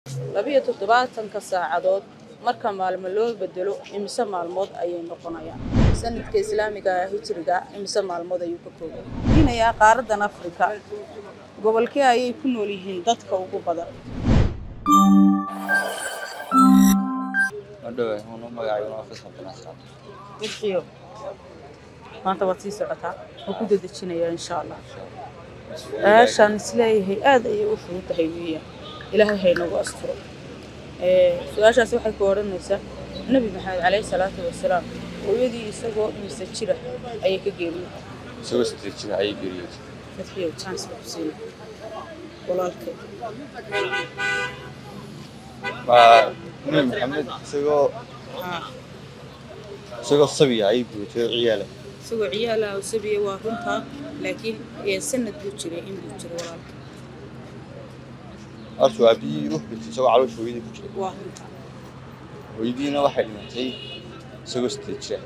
labiyo toddobaatanka saacadood marka maalmo loo bedelo imise maalmood ayay noqonayaan sanadka islaamiga hijriga imise maalmood ayuu ka kooban diinayaa qaaradan afrika gobolkee ayay ku nool yihiin dadka ugu badan wixii maanta waad sii socotaa oo ku dadejinayaa insha allah aashaan isleeyahay aad ayay u fudud tahay weeyaan ilaahay haynagu asturo su-aashaasi waxay ku odhanaysaa nebi maxamed calayhi salaatu wasalaam hooyadii isagoo mise jira ayay ka geeriyeen isagoo sideed jira ayay geeriyootay fadxiyow chance ba ku siina walaalkay waa nebi maxamed isagoo isagoo sabiya ayay geeriyootay oo ciyaala isagoo ciyaalaha oo sabiya waa runtaa laakiin sanad buu jiray in buu jiro walaalka horta waa biyii u xirtay isagoo caloosha hooyadii ku jiray waa runtaa hooyadiina waxay dhimatay isagoo sideed jira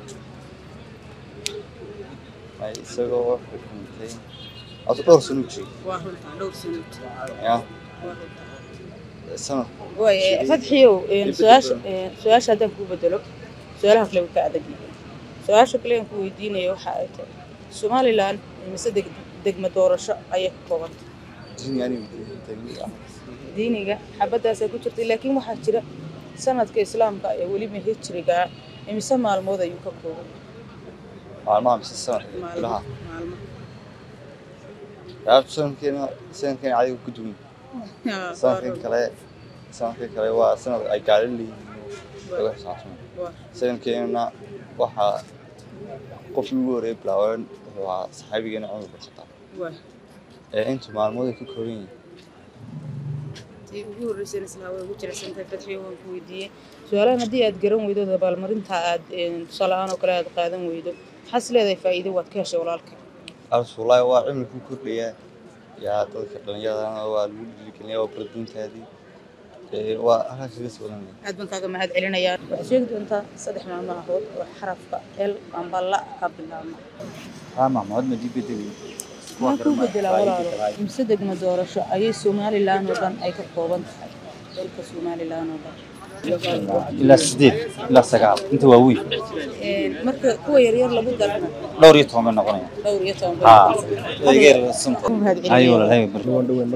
ay isagoo wuxuu dhintay horta dhowr sano u jiray waa runtaa dhowr sano jira ya waa runtaa sanad way fadxiyow su-aasha su-aasha haddaan kuu bedelo su-aalaha kale way ka adag yihiin su-aasha kale aan ku weydiinaya waxa ay tahay somalilan mise deg degma doorasho ayay ka koobanta yani diiniga xabaddaasay ku jirtay laakiin waxaa jira sanadka islaamka ee weliba hijriga imise maalmood ayuu ka kooban maalmaha mise sanadka maalmo bilaha maalmo yaabta sanadkeena sanadkeena adiga ku duwan sanadkan kale sanadkan kale waa sanad ay gaari leeyihiin lagu xisaabtamo sanadkeenana waxaa qofkii ugu horreeyay bilaaban wuxuu ahaa saxaabigeena cumar bin khataab ee inta maalmood ay ka kooban yihiin tii ugu horreysayna islaa way ugu jirecsantahay fadxiyo waan ku weydiiyey su-aalahan haddii aad garan weydo abaalmarinta aad tusaale ahaan oo kale aad qaadan weydo maxaas leedahay faa'iido waad ka heshay walaalka arsuulaahi waa cimri ku kordhaya yaa dadka dhallinyaradana waa lagu dhiirigelinaya waa bardiintaadii ee waa halkaas kaga sii wadanaya aad baan kaaga mahad celinayaa waxaad sheegi doontaa saddex maalmo ahood oo xarafka el amba la ka bilaabma haa maxmuud ma dibedeli maxaa kuu bedelaa walaalo imse degma doorasho ayay somalilan oo dhan ay ka kooban tahay dalka somalilan oo dhan ilaa sideed ilaa sagaal inta waa weyn marka kuwa yaryar lagu darna dhowr iyo toban bay noqonaya dhowr iyo toban haa baa egeer sunta ku mahad ayo celinaya walaalahay bar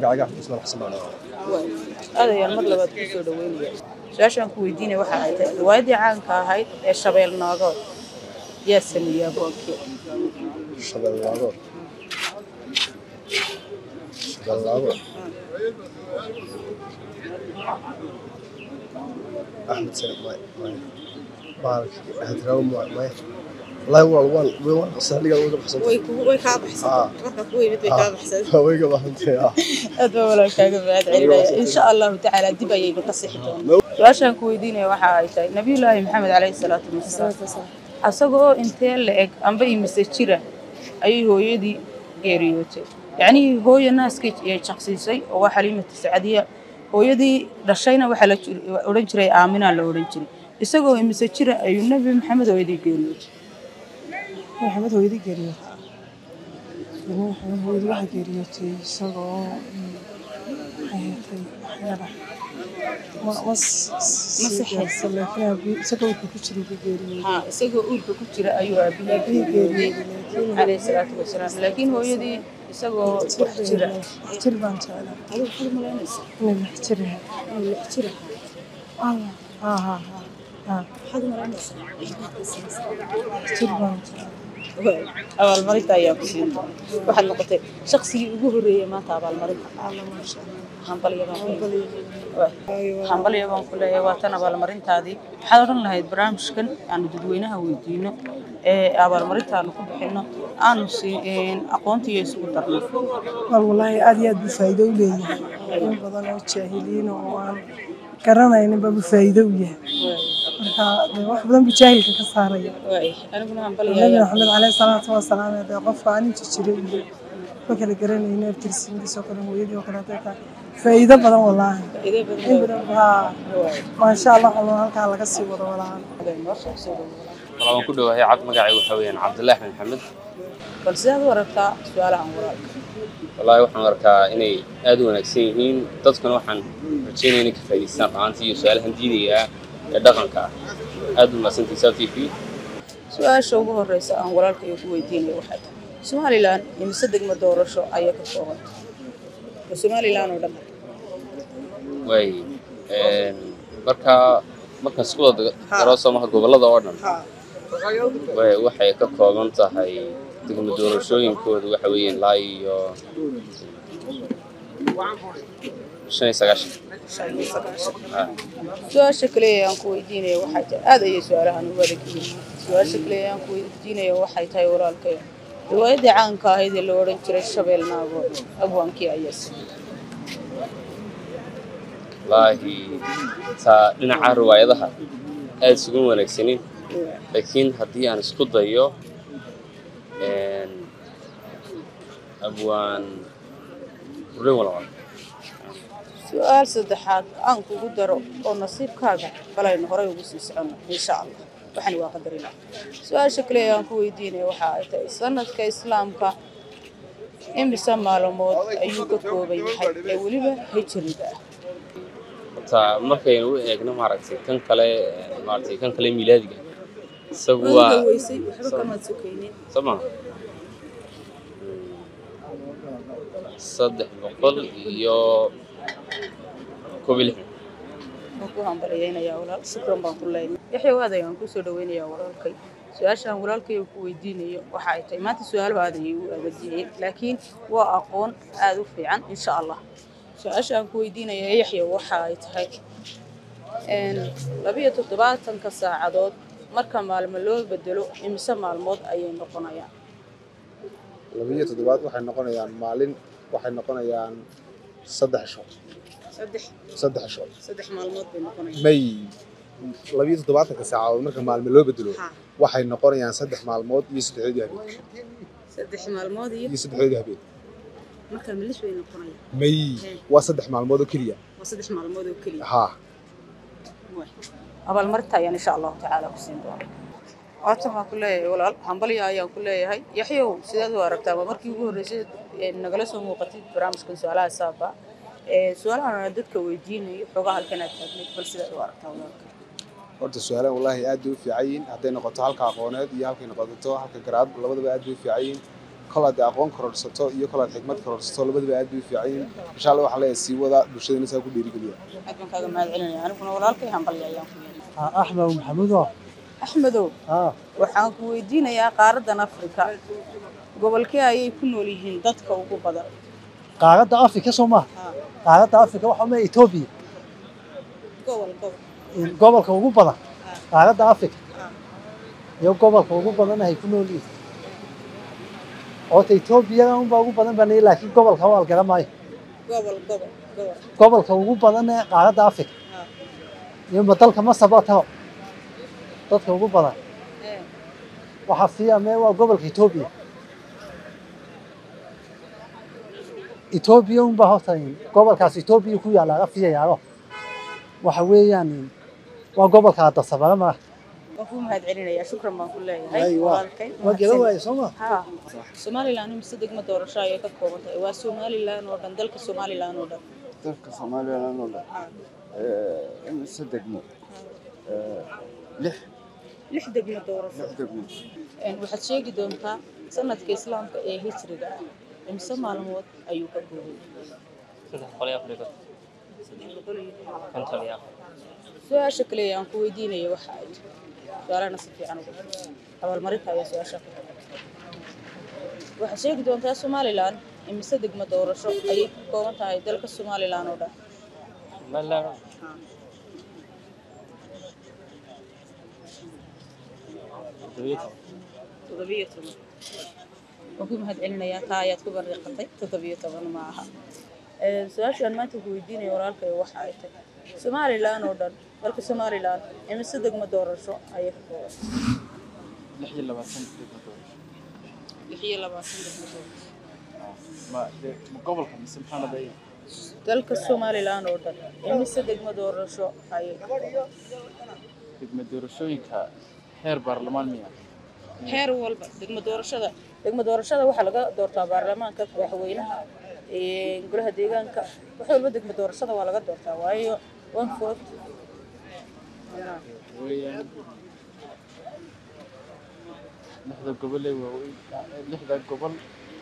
aad ayaan mar labaad kuu soo dhaweynaya su-aashaan ku weydiinaya waxa ay tahay riwaayaddii caanka ahayd ee shabeel noogood yaa sameeyey aboonkii shabeellaago shabeellaago axmed sare may may baalki hadraawo may may wallahi waa waan way waan sahliga uga baxsan way kugu way kaa baxsan Ah. marka ku yimid way kaa baxsan way ga baxantay ah aad baa walaalkaaga mahad celinaya insha allahu tacaala dib ayaynu ka sixi doonaa su-aashaan ku weydiinaya waxa ay tahay nabiyullaahi maxamed calayhi salaatu wasalaam asagoo intee la eg amba imise jira ayay hooyadii geeriyootay yacnii hooyo naaskay ay jaqsiisay oo waa xaliimatu sacadiya hooyadii dhashayna waxaa la jir- odhan jiray aaminaa la odhan jiray isagoo imise jira ayuu nebi maxamed hooyadii geeriyootay maxamed hooyadii geeriyootay ilmo maxamed hooyadii waxaa geeriyootay isagoo mm, maxay ahaatay waxyaala ma ma s- Ma sii saxaysa. gaarsan laakiin aabi isagoo wuxuu ku jiray buu geeriyooday haa isagoo uurka ku jira ayuu aabihii aabihii geeriyooday geeriyooday laakiin calayhi salaatu wasalaam laakiin hooyadii isagoo wax jira wax jir baan jeclaa adigu waxaad malaynaysaa inay wax jir yahay inuu lix jira allah haa haa haa haa waxaad malaynaysaa wax jir baan jeclaa abaalmarinta ayaa ku siin doona waxaad noqotay shaqsigii ugu horreeyay maanta abaalmarinta alla maasha allah hambalya baan ku leeyahay hambalya baan ku leeyahay waa tan abaalmarintaadii waxaad odhan lahayd barnaamijkan aanu dadweynaha weydiino ee abaalmarintaanu ku bixino aanu siin aqoontiiyo isugu darno wal wallaahi aad iyo aad buu faa'iido u leeyahay in badan oo jaahiliin oo aan garanaynin baa buu faa'iido u yahay marka dee wax badan buu jaahilka ka saaraya waay aniguna hambalya nabi ayaa maxamed caleyhi salaatu wasalaam ee dee qofka aan inta jiray iyo ma kala garanaynin abtirsiintiisa oo kale hooyadii oo kale hadday tahay faa'iido badan wallaahi faa'iido badan in badan haa waay maasha allah wallah halkaa laga sii wado walaal noo soo soo dhawo والله waan ku dhowahay cad magacay waxa weeyaan cabdullaahi axmed maxamed bal sidaad u aragtaa su-aalahan walaalka wallaahi waxaan arkaa inay aad u wanaagsan yihiin dadkuna waxaan rajeynaya inay ka faa'idaystaan ru'aantii iyo su-aalahan diidaya ah ee dhaqanka ah aad u mahadsantihiin saa t v su-aasha ugu horeysa aan walaalkayo ku weydiinayo waxay tahay somalilan imise degmo doorasho ayay ka kooban waa somalilan oo dhan waay marka markaan isku wada daro soomaha gobollada oo dhan way waxay ka kooban tahay degmo doorashooyinkooda waxa weeyaan ilaa iyo shan iyo sagaashan Ah. su-aasha kale ee aan ku weydiinaya waxay tahay aad ayay su-aalahan u adag yihiin su-aasha kale ee aan ku weydiinaya waxay tahay walaalkayo riwaayadii caanka ahayd ee la odhan jiray shabeel naago abwaankii ayas wallaahi taa dhinaca riwaayadaha aad isugu wanaagsanin laakiin haddii aan isku dayo een, abwaan rin walwal su-aal saddexaad aan kugu daro oo nasiibkaaga balaynu horay ugu sii soconno insha allah waxani waa qadarina su-aasha kale ee aan ku weydiinaya waxa ay tahay sanadka islaamka imise maalmood ayuu ka kooban yahay ee weliba hijriga ah taa markaynu u eegno maaragtay kan kale maaragtay kan kale miilaadiga isagu waa weysay waxba kamaad sokaynin soo maha saddex boqol iyo koob iyo lixdan waan ku hambalyaynayaa walaal shukran baan ku leeyahay yaxya waad ayaan kusoo dhaweynayaa walaalkay su-aashaan walaalkay uu ku weydiinayo waxa ay tahay maanta su-aalo aad ayay u adeegyeen laakiin waa aqoon aad u fiican insha allah su-aasha aan ku weydiinaya yaxya waxa ay tahay een, labiyo toddobaatanka saacadood marka maalmo loo bedelo imise maalmood ayay noqonayaan labiyo toddobaad waxay noqonayaan maalin waxay noqonayaan saddex sho saddex saddex sho saddex maalmood bay noqonayaan may labiyo toddobaatanka saacadood marka maalmo loo bedelo Ha. waxay noqonayaan saddex maalmood iyo saddexdoodii habeen saddex maalmood iyo iyo saddexdoodii habeen marka milis bay noqonayaan may waa saddex maalmood oo keliya waa saddex maalmood oo keliya haa abaalmarinta ayaan insha allahu tacaala ku siin doona waatan waan ku leeyahay walaal hambalya ayaan ku leeyahay yaxyow sidaad u aragtaa waa markii ugu horreysay ee nagala soo muuqatay barnaamijkan su-aalaha saaba ee su-aalahan dadka weydiinayo xoogaa halkan aad taagnayd bal sidaad u aragtaa walaalka horta su-aalahan wallaahi aad bay u fiican yihiin hadday noqoto halka aqooneed iyo halkay noqoto halka garaad labadaba aad bay u fiican yihiin kol hadday aqoon kororsato iyo kol had xikmad kororsato labadaba aad bay u fiican yihiin insha allah waxaan leeyahay sii wada bulshadana saa ku dhiirigeliya aad baan kaaga mahad celinaya aniguna walaalkay hambalya ayaan ku leeyahay axmed maxamuudo axmedow haa waxaan ku weydiinayaa qaaradan afrika gobolkee ayay ku nool yihiin dadka ugu badan qaaradda afrika soo maha qaaradda afrika waxaa ma etoobiya gobol gobol gobolka ugu badan qaaradda afrika iyo gobolka ugu badan ay ku nool yihiin oota etoobiyada unbaa ugu badan baan laakiin gobolka waa la garan maayo gobol gobol gobol gobolka ugu badan ee qaaradda afrika iyo ma dalka masar baa taho dadka ugu badan ee waxaa fiiame waa gobolka etoobiya etoobiya unbaa horta gobolkaas etoobiya ku yaalla laga fiyayaalo waxa weeyaan waa gobolka adasabara mara waan ku mahad celinayaa shukran baan ku leeyahay Ay, waa- walaalkay waa garan waaye soo ma haa somalilan imise degmo doorasho ayay ka kooban tahay waa somalilan oo dhan dalka somalilan oo dhan dalka somalilan oo dhan imise degmo lix lix degmo doorasho lix degmo Een, waxaad sheegi doontaa sanadka islaamka ee hijriga ah imise maalmood ayuu ka kooban yahay saddex boqol iyo afar iyo Saddex boqol iyo konton iyo afar su-aasha kale ee aan ku weydiinaya waxa ay tahay su-aalahana si fiican ugu abaalmarinta ayaa su-aasha ku tahay waxaad sheegi doontaa somalilan imise degmo doorasho ayay ka kooban tahay dalka somalilan oo dhan toddobiyo toban waan ku mahad celinayaa taa ayaad ku bariiqatay toddobiyo toban ma aha Ee, su-aashaan maanta ku weydiinaya walaalkay waxa ay tahay somalilan oo dhan dalka somalilan imise degmo doorasho ayay ka kooban lix iyo labaatan degmo doorasho lix iyo labaatan degmo doorasho ma de ma gobolka mise maxaa la leeyahay dalka somalilan oo dhan imise degmo doorasho ayay ka kooban degmo doorashooyinka heer baarlamaan miya heer walba degmo doorashada degmo doorashada waxaa laga doortaa baarlamaanka madaxweynaha golaha deegaanka wax walba degmo doorashada waa laga doortaa waayo one vote weeyaan lixda gobol ee waaweyn lixda gobol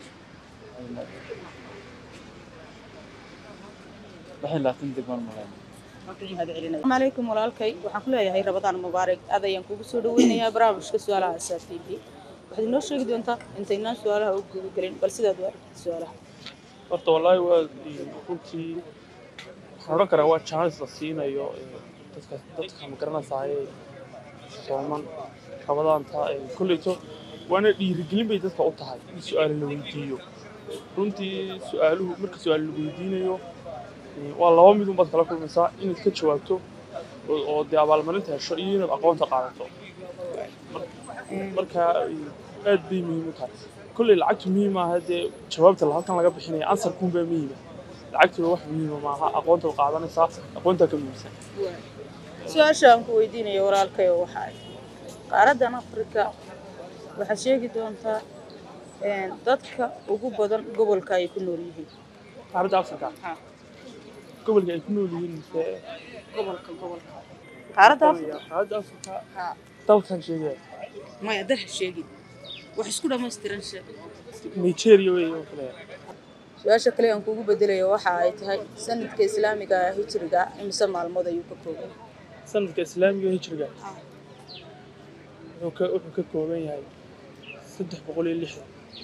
lix iyo labaatan degmaan malayn asalaamu calaykum walaalkay waxaan ku leeyahay rabadaan mubaarak aad ayaan kugu soo dhaweynayaa barnaamijka su-aalaha asaab t v waxaad inoo sheegi doontaa intaynaan su-aalaha u gudagelin bal sidaad u aragtid su-aalaha horta wallaahi waa runtii waxaan odhan karaa waa chance la siinayo dadka dadka ma garanaysaayee sooman rabadaanta kolleyto waana dhiirigelin bay dadka u tahay in su-aalo la weydiiyo runtii su-aaluhu marka su-aal la weydiinayo waa laba mid unbaad kala kulmaysaa inaad ka jawaabto oo dee abaalmarinta hesho iyo inaad aqoonta qaadato marka aad bay muhiim u tahay kolley lacagtu muhiim maaha dee jawaabta halkan laga bixinaya ansarkuunbaa muhiima lacagtuna wax muhiima maaha aqoontaad qaadanaysaa aqoontaa ka muhiimsan su-aasha aan ku weydiinayo walaalkay oo waxa ay qaaraddan afrika waxaad sheegi doontaa dadka ugu badan gobolka ay ku nool yihiin qaaradda afrika gobolka ay ku nool yihiin mise gobolka gobolka qaaradda afrika qaaradda afrika dalkan sheegaya maya dal ha sheegin wax isku dhammaystiran sheeg nigeria wey oo kale su-aasha kale aan kugu bedelayo waxa ay tahay sanadka islaamiga ah hijriga imise maalmood ayuu ka kooban sanadka islaamiga hijriga wuxuu ka wuxuu ka kooban yahay saddex boqol iyo lixdan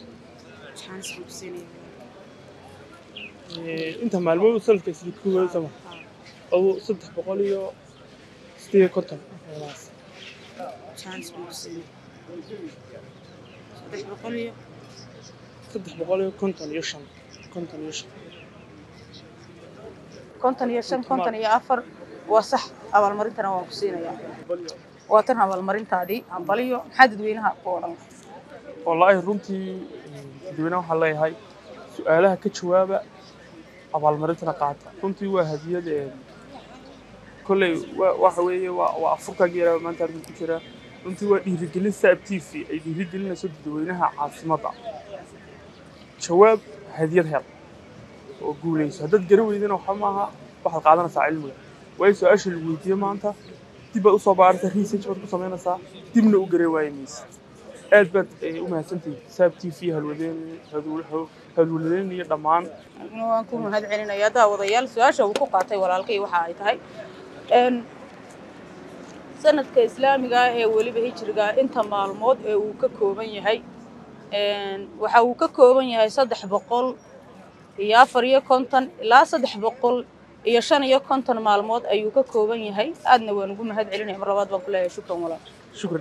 inta maalmood sanadka isla kooban sama adu saddex boqol iyo sideed iyo konton meelahaas saddex boqol iyo konton iyo shan konton iyo shan konton iyo shan konton iyo afar waa sax abaalmarintana waan ku siinayaa waa tan abaalmarintaadii ambaliyo maxaa dadweynaha ku odhan wallaahi runtii dadweynaha waxaan leeyahay su-aalaha ka jawaaba abaalmarintana qaata runtii waa hadiyad kolley waxa weeye waa afurkaagi yaraa maanta arkin ku jira runtii waa dhiirigelin saab t v ay dhiirigelinayso dadweynaha caasimadda jawaab hadiyad hel oo guulayso haddaad gari weydana waxa maaha waxaad qaadanaysaa cilmiga waayo su-aasha lagu weydiiye maanta dib baad usoo baaraysaa research baad ku samaynaysaa dibna u garee waaye mayse aad baad u mahadsantihin saab t v halwadeen halwadeen iyo dhammaan waan ku mahad celinayaa daawadayaal su-aasha uu ku qaatay walaalkay waxa ay tahay sanadka islaamiga ah ee weliba hijriga inta maalmood ee uu ka kooban yahay waxa uu ka kooban yahay saddex boqol iyo afar iyo konton ilaa saddex boqol iyo shan iyo konton maalmood ayuu ka kooban yahay aadna waan ugu mahad celinaya mar labaad baan ku leeyahay shukran walaal shukran